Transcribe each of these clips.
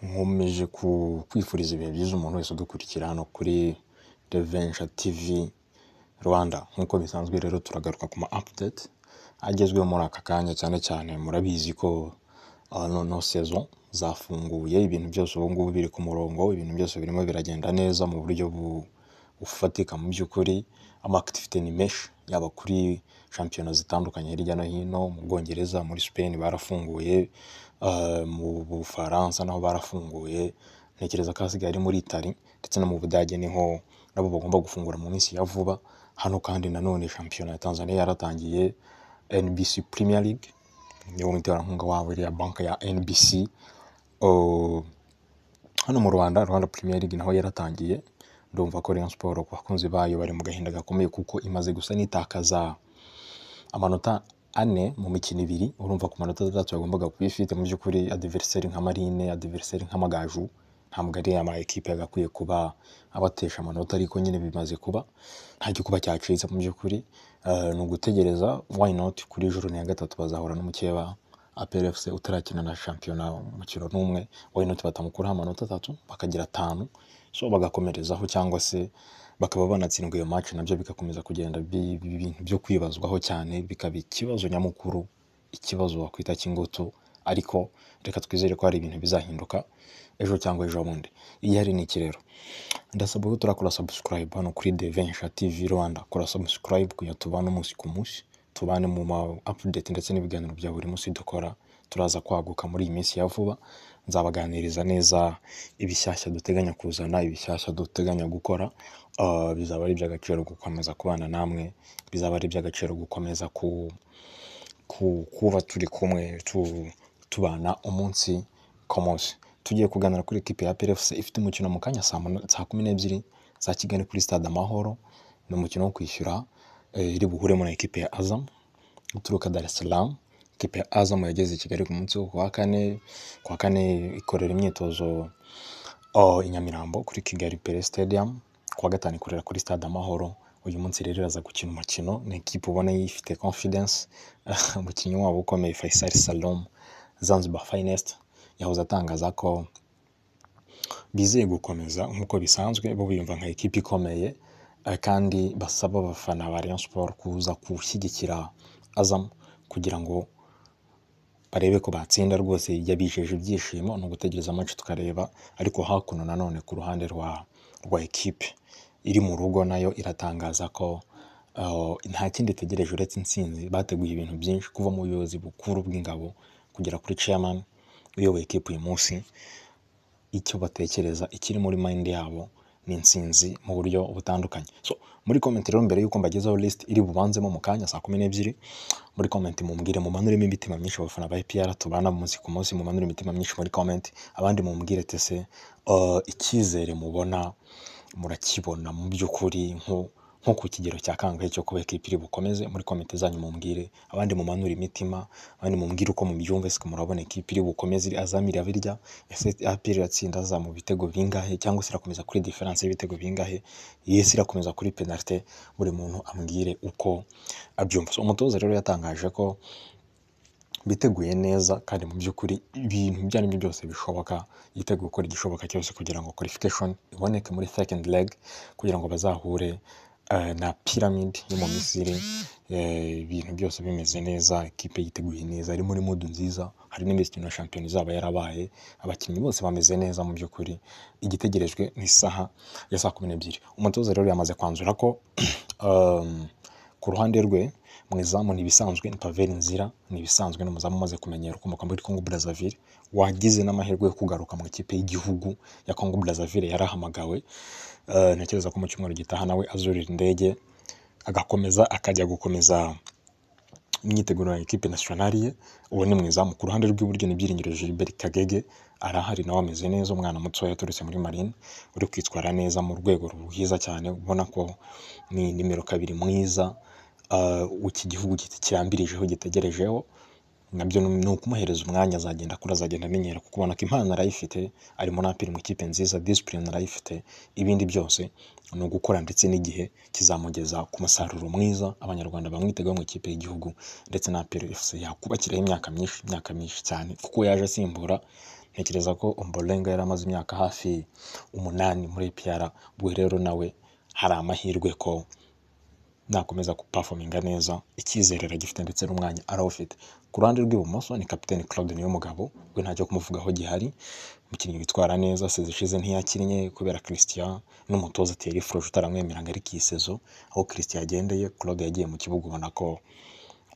Nkomeje kwifuriza ibihe byiza umuntu wese udukurikira hano kuri Revenja TV Rwanda, nk'uko bisanzwe rero turagaruka ku ma apudeti agezweho muri aka kanya, cyane cyane murabizi ko nono sezo zafunguye, ibintu byose ubu ngubu biri ku murongo, ibintu byose birimo biragenda neza mu buryo bufatika mu by'ukuri, amakitivite ni menshi, yaba kuri shampiyona zitandukanye hirya no hino, mu Bwongereza, muri Sipeni barafunguye, mu Bufaransa naho barafunguye, ntekereza ko ahasigaye ari muri Itali ndetse no mu Budage niho nabo bagomba gufungura mu minsi ya vuba, hano kandi nanone shampiyona ya Tanzaniya yaratangiye, NBC Purimiya Lige, ni wo muterankunga wabo iriya banki ya NBC, hano mu Rwanda, Rwanda Purimiya Lige naho yaratangiye, ndumva ko Rayon Siporo ku bakunzi bayo bari mu gahinda gakomeye kuko imaze gusa n'itakaza amanota ane mu mikino ibiri, urumva ku manota atandatu yagombaga kuba ifite mu by'ukuri adiveriseri nka Marine, adiveriseri nk'Amagaju, ntabwo ari amakipe yagakwiye kuba abatesha amanota ariko nyine bimaze kuba, nta gikuba cyacitse mu by'ukuri, ni ugutegereza wayinoti kuri jorone ya gatatu bazahura n'umukeba APR FC utarakina na shampiyona umukino n'umwe, wayinoti batamukuraho amanota atatu bakagira atanu, so bagakomerezaho cyangwa se bakaba banatsindwa iyo maci nabyo bigakomeza kugenda biba ibintu byo kwibazwaho cyane, bikaba ikibazo nyamukuru, ikibazo wakwita cy'ingutu ariko reka twizere ko hari ibintu bizahinduka ejo cyangwa ejobundi, igihari ni iki rero, ndasaba ko turakora sabusikarayibu hano kuri Devenja TV Rwanda, kora sabusikarayibu kugira tubane umunsi ku munsi, tubane mu ma apudeti ndetse n'ibiganiro bya buri munsi dukora, turaza kwaguka muri iyi minsi ya vuba, nzabaganiriza neza ibishyashya duteganya kuzana, ibishyashya duteganya gukora, bizaba ari iby'agaciro gukomeza kubana namwe, bizaba ari iby'agaciro gukomeza kuba turi kumwe tubana umunsi ku munsi, tugiye kuganira kuri ekipi ya APR FC ifite umukino mu kanya saa kumi n'ebyiri za Kigali kuri sitade Amahoro, ni umukino wo kwishyura, iri buhuremo na ekipi ya Azam ituruka Dar es Salaam, ikipe ya Azam yageze i Kigali ku munsi wo kuwa kane, kuwa kane ikorera imyitozo i Nyamirambo kuri Kigali Pele Stadium, kuwa gatanu ikorera kuri sitade Amahoro, uyu munsi rero iraza gukina umukino, ni ekipe ubona ifite konfidensi, umukinnyi wabo ukomeye Faisal Salum, Zanzibar Finest, yahoze atangaza ko bizeye gukomeza nk'uko bisanzwe, bo biyumva nka ekipe ikomeye kandi basaba abafana ba Rayon Sports kuza gushyigikira Azam kugira ngo barebe ko batsinda rwose, yabijeje ibyishimo, ni ugutegereza amaci tukareba, ariko hakuno nanone ku ruhande rwa rwa ekipe iri mu rugo nayo iratangaza ko nta kindi itegereje uretse intsinzi, bateguye ibintu byinshi kuva mu buyobozi bukuru bw'ingabo kugera kuri ceyamani uyoboye ekipe uyu munsi, icyo batekereza, ikiri muri mayindi yabo ni intsinzi mu buryo butandukanye, so muri komenti rero mbere y'uko mbagezaho lisiti iri bubanzemo mu kanya saa kumi n'ebyiri, muri komenti mumbwire mumanuremo imitima myinshi abafana ba APR tubana umunsi ku munsi, mumanure imitima myinshi muri komenti, abandi mumbwire tese icyizere mubona murakibona mu by'ukuri nko ku kigero cya kangahe cyo kuba ekipe iri bukomeze, muri komenti zanyu mumbwire, abandi mumanure imitima, abandi mumbwire uko mubyumva, ese murabona ekipe iri bukomeze Azam iraba irya, ese APR iratsinda Azam mu bitego bingahe cyangwa se irakomeza kuri diferanse y'ibitego bingahe, ese irakomeza kuri penalite, buri muntu ambwire uko abyumva, umutoza rero yatangaje ko biteguye neza kandi mu by'ukuri ibintu ibyo ari byo byose bishoboka, yiteguye gukora igishoboka cyose kugira ngo kwalifikashoni iboneke muri sekendi rege kugira ngo bazahure na piramide yo mu Misiri, ibintu byose bimeze neza, ikipe yiteguye neza, ari muri mudu nziza, hari n'imikino ya shampiyona izaba yarabaye, abakinnyi bose bameze neza mu by'ukuri, igitegerejwe ni isaha ya saa kumi n'ebyiri, umutoza rero yamaze kwanzura ko ku ruhande rwe mu izamu ni ibisanzwe, ni Paveri Nzira ni ibisanzwe, ni umuzamu umaze kumenyera ukomoka muri Congo Brazzaville, wagize n'amahirwe yo kugaruka mu ikipe y'igihugu ya Congo Brazzaville yarahamagawe, ntekereza ko mu cyumweru gitaha nawe azurira indege, agakomeza akajya gukomeza imyiteguro ya ekipe nasiyonari ye, uwo ni mu izamu, ku ruhande rw'iburyo ni Byiringiro Gilbert Kagege, arahari nawe ameze neza, umwana mutoya yaturutse muri Marine, uri kwitwara neza mu rwego rwiza cyane, ubona ko ni nimero kabiri mwiza, iki gihugu kirambirijeho gitegerejeho, nabyo ni ukumuhereza umwanya azagenda akura, azagenda amenyera kuko ubona ko impano arayifite, arimo n'apira mu ikipe nziza, disipurine arayifite, ibindi byose ni ugukora ndetse n'igihe kizamugeza ku musaruro mwiza, abanyarwanda bamwitegaho mu ikipe y'igihugu ndetse na APR FC yakubakiraho imyaka myinshi, imyaka myinshi cyane kuko yaje asimbura ntekereza ko Ombolenga yari amaze imyaka hafi umunani muri APR ubwo rero nawe hari amahirwe ko nakomeza gupafominga neza icyizere aragifite ndetse n'umwanya arawufite ku ruhande rw'ibumoso ni kapiteni Claude Niyomugabo we ntacyo kumuvugaho gihari umukinnyi witwara neza sezi ishize ntiyakinnye kubera Christian n'umutoza Thierry Froge utaramwemeranga ariko iyi sezo aho Christian yagendeye Claude yagiye mu kibuga ubona ko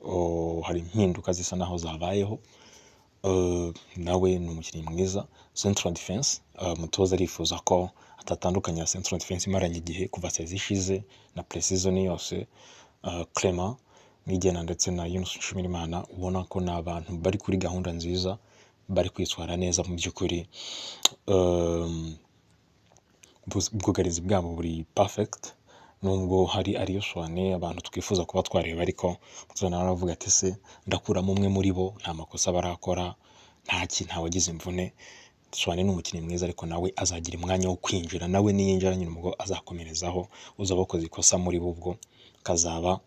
oh, hari impinduka zisa naho zabayeho Uh, nawe ni umukinnyi mwiza central defense uh, mutoza arifuza ko atatandukanya central defense imaranye igihe kuva sezi ishize na precision yose uh, Clement Nigena ndetse na Yunus Nshimirimana ubona ko ni abantu bari kuri gahunda nziza bari kwitwara neza mu by'ukuri um, bus- ubwugarizi bwabo buri perfect nubwo hari ariyo soane abantu twifuza kuba twareba ariko mutoza nawe aravuga ati se ndakuramo umwe muri bo nta makosa barakora nta ki nta wagize imvune soane ni umukinnyi mwiza ariko nawe azagira umwanya wo kwinjira nawe niyinjira nyine ubwo azakomerezaho uzaba wakoze ikosa muri bo ubwo kazaba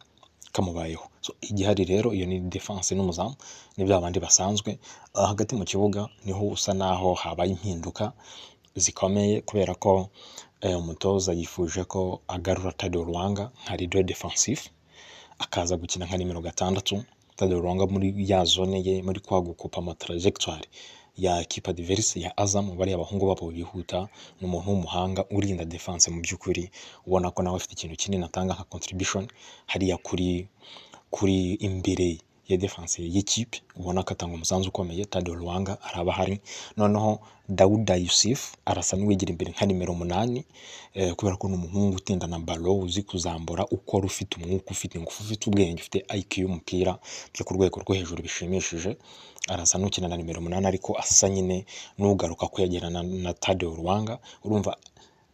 kamubayeho so, igihari rero iyo ni defense n'umuzamu ni bya bandi basanzwe Ah, hagati mu kibuga niho usa naho habaye impinduka zikomeye kubera ko eh, umutoza yifuje ko agarura Tadeo Ruanga nka leader defensif akaza gukina nka nimero gatandatu Tadeo Ruanga muri ya zone ye muri kwagukupa ama trajectoire ya kipa diverse ya Azam bariya abahungu babo bihuta ni umuntu w'umuhanga urinda defense mu by'ukuri ubona ko nawe afite ikintu kinini atanga nka contribution hariya kuri kuri imbere ya defense y'ikipe ubona ko atanga umusanzu ukomeye Tadeo Ruanga araba ahari noneho Dawuda Yusuf arasa n'uwigira imbere nka nimero umunani eh, kubera ko ni umuhungu utindana balo uzi kuzambura ukora ufite umwuka ufite ingufu ufite ubwenge ufite IQ y'umupira byo ku rwego rwo hejuru bishimishije arasa n'ukina na nimero umunani ariko asa nyine n'ugaruka kwegerana na Tadeo Ruanga urumva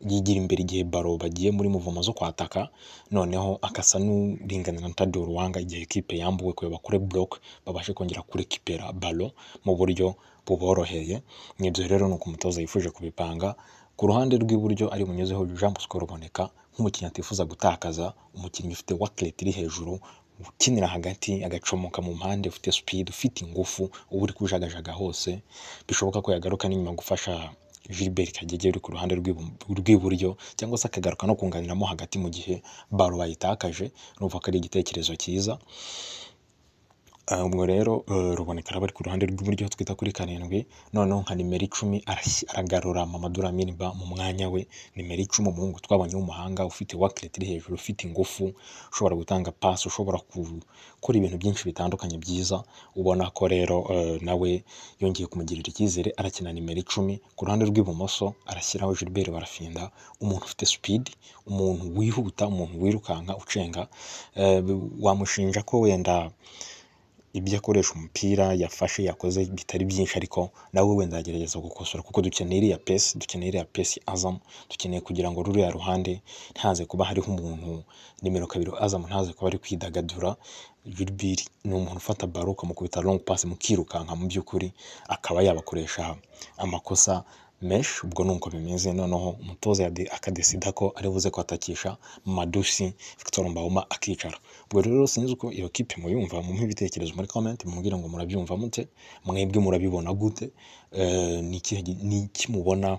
yigira imbere igihe baro bagiye muri muvoma zo kwataka noneho agasa n'uringanira na Tadeo Ruanga igihe kipe yambuwe kwe bakore block babashe kongera kurekipera balo mu buryo buboroheye n'ibyo rero ni uko umutoza yifuje kubipanga ku ruhande rw'iburyo ari bunyuzeho Jean Bosco Ruboneka nk'umukinnyi atifuza gutakaza umukinnyi ufite wakeleti iri hejuru ukinira hagati agacomoka mu mpande ufite speed ufite ingufu uba uri kujagajaga hose bishoboka ko yagaruka n'inyuma gufasha Gilbert Kagege uri ku ruhande rw'ibu- rw'iburyo cyangwa se akagaruka no kunganiramo hagati mu gihe baro bayitakaje urumva ko ari igitekerezo cyiza Ah, ubwo rero eh, ruboneka araba ari ku ruhande rw'iburyo aho twita kuri karindwi noneho nka nimero icumi arashyi- aragarura Mamadou Lamine Ba mu mwanya we nimero icumi umuhungu twabonye w'umuhanga ufite wakeleti iri hejuru ufite ingufu ushobora gutanga pasi ushobora ku- gukora ibintu byinshi bitandukanye byiza ubona ko rero eh, nawe yongeye kumugirira icyizere arakina nimero icumi ku ruhande rw'ibumoso arashyiraho Gilbert Barafinda umuntu ufite speed umuntu wihuta umuntu wirukanka ucenga Eh, wamushinja ko wenda ibyo akoresha umupira yafashe yakoze bitari byinshi ariko nawe wenda agerageza gukosora kuko dukeneye iriya pesi dukeneye iriya pesi azamu dukeneye kugira ngo ruriya ruhande ntaze kuba hariho umuntu nimero kabiri azamu ntaze kuba ari kwidagadura Gilbert ni umuntu ufata baro ukamukubita long pass mukirukanka mu by'ukuri akaba yabakoresha amakosa mesh ubwo ni uko bimeze noneho umutoza yade- akadesida ko ari buze kwatakisha Madusi Victor Mbauma akicara ubwo rero sinzi uko iyo kipe muyumva mumuhe ibitekerezo muri comment mumbwire ngo murabyumva mute mwebwe murabibona gute Eh, ni ikihe gi- ni iki mubona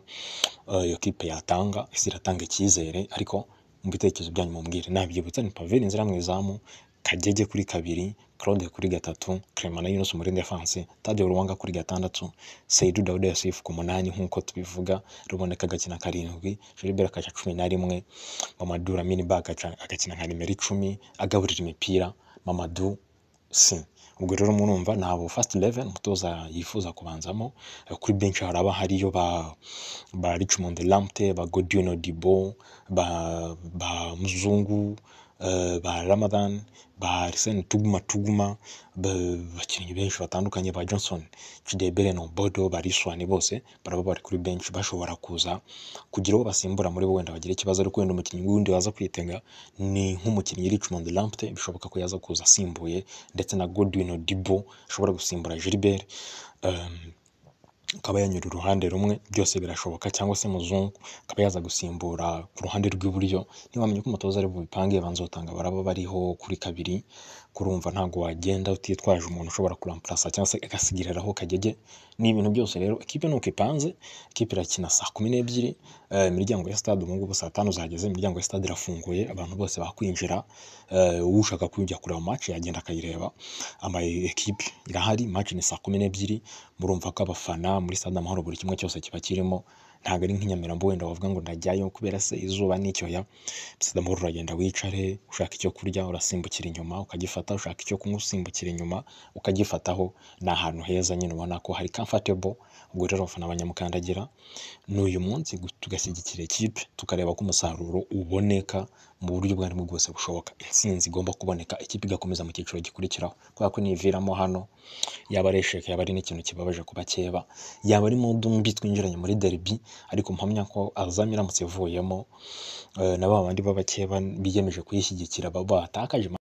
eh, iyo kipe yatanga ese iratanga icyizere ariko mu bitekerezo byanyu mumbwire nabyibutsa ni Paveri nzira mu izamu Kagege kuri kabiri Claude kuri gatatu Clement na Yunus muri defense Tadeo Ruwanga kuri gatandatu Seydou Daouda Yassif ku munani nk'uko tubivuga Ruboneka agakina karindwi Gilbert akaca cumi na rimwe Mamadou Lamine Ba agaca- agakina nka nimero icumi agaburira imipira Mamadou si ubwo rero murumva ni abo first eleven umutoza yifuza kubanzamo Eh, kuri benshi haraba hariyo ba ba Richmond Lamptey ba Godwin Odibo ba ba Muzungu eh, ba Ramadan ba Arsene Tuguma Tuguma ba- abakinnyi benshi batandukanye ba Johnson Chidebere Nobodo ba Riswani bose baraba bari kuri benshi bashobora kuza kugira uwo basimbura muri bo wenda bagira ikibazo ariko wenda umukinnyi wundi waza kwitenga ni nk'umukinnyi Richmond Lamptey bishoboka ko yaza kuza asimbuye ndetse na Godwin Odibo ashobora gusimbura Gilbert um, akaba yanyura uruhande rumwe byose birashoboka cyangwa se muzungu akaba yaza gusimbura ku ruhande rw'iburyo ntibamenye ko umutoza ari bubipange banzotanga baraba bariho kuri kabiri kurumva ntabwo wagenda utitwaje umuntu ushobora kuramparasa cyangwa se agasigariraho kagege ni ibintu byose rero ikipe nuko ipanze ikipe irakina saa kumi n'ebyiri eh, imiryango ya stade ubu ngubu saa tanu zageze imiryango ya stade irafunguye abantu bose bakwinjira eh, ushaka kujya kureba match yagenda akayireba ama ekipe irahari match ni saa kumi n'ebyiri murumva ko abafana muri stade amahoro buri kimwe cyose kiba kirimo ntabwo ari nk'inyamirambo wenda wavuga ngo ndajyayo kubera se izuba n'icyoya stade amahoro uragenda wicare ushaka icyo kurya urasimbukira inyuma ukagifata ushaka icyo kunywa usimbukira inyuma ukagifataho ni ahantu heza nyine ubona ko hari comfortable ubwo rero abafana banyamukandagira ni uyu munsi gu- tugashyigikira ikipe tukareba ko umusaruro uboneka mu buryo ubwo aribwo bwose bushoboka intsinzi igomba kuboneka ikipe igakomeza mu cyiciro gikurikiraho kubera ko niyiviramo hano yaba ari esheke yaba ari n'ikintu kibabaje kuba keba yaba ari mu dumbi twinjiranye muri derby ariko mpamya ko azam iramutse ivuyemo eh, na ba bandi b'abakeba biyemeje kuyishyigikira baba batakaje